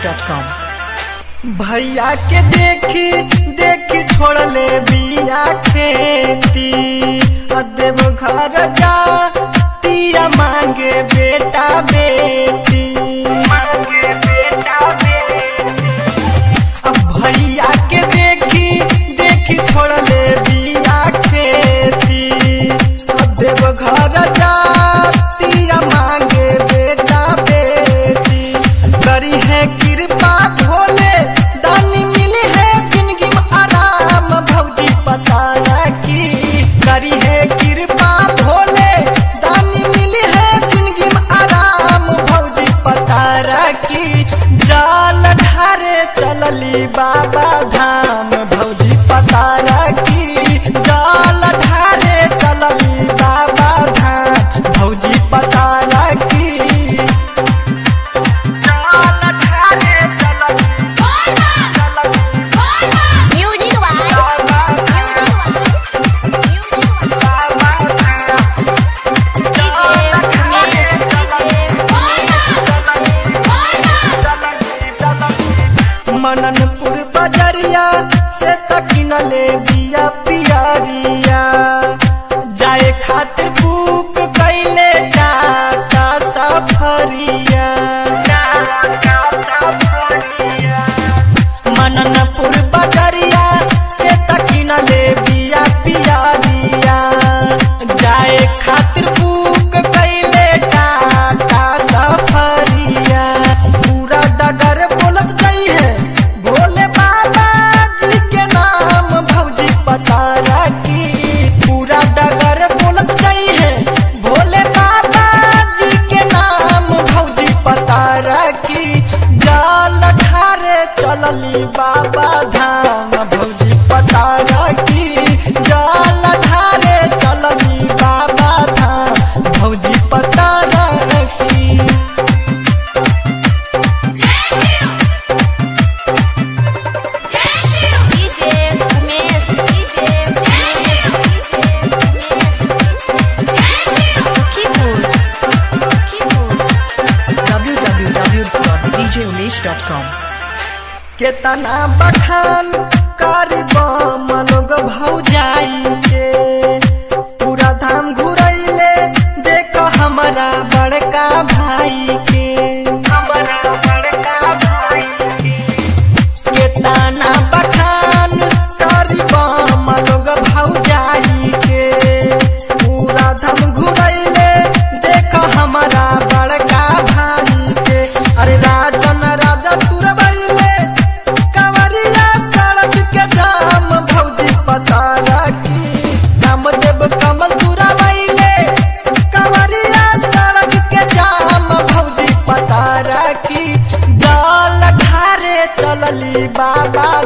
djunglish.com भैया के देखी देखी छोड़ले बिया खेती अदेव घर जा तिया मांगे बेटा बेटी अब भैया के देखी देखी छोड़ले बिया खेती अदेव घर जा तिया मांगे बेटा बेटी करी है कृपा भोले दानी मिली है जिंदगी में आराम भौजी पता की करी है कृपा भोले दानी मिली है जिंदगी में आराम भौजी पता की जाल ढारे चलली बाबा धाम भौजी पता की जाल ढारे चलली बाबा धाम भौजी पता की Music by मननपुर बजरिया से तकिनले बिया पियरिया जाए खातिर बुक कैले टाटा सफरिया मननपुर बजरिया से तकिनले बिया पियरिया जाए खातिर बुक कैले टाटा सफरिया पूरा डगर बोलत जाई है भोले बाबा जी के नाम भौजी पता रखी पूरा डगर बोलत जाई है भोले बाबा जी के नाम भौजी पता रखी जाल ढारे चलली बाबा धाम भौजी पता रखी जाल ढारे चलली बाबा धाम भौजी पता रखी DJ Umesh, DJ Umesh, Sukhipur, Sukhipur. www.djunglish.com केतना बखान करबम लोग भौजाई के पूरा धाम घुरैले देख हमारा बड़का भाई के हमारा बड़का भाई के केतना बखान करबम लोग भौजाई के पूरा धाम घुरैले देख हमारा बड़का भाई के अरे राजन राजा तुरबैले कंवरिया सड़क के जाम भौजी पता रखी रामदेव कमल तुरबैले कंवरिया सड़क के जाम भौजी पता रखी जाल ढारे चलली बाबा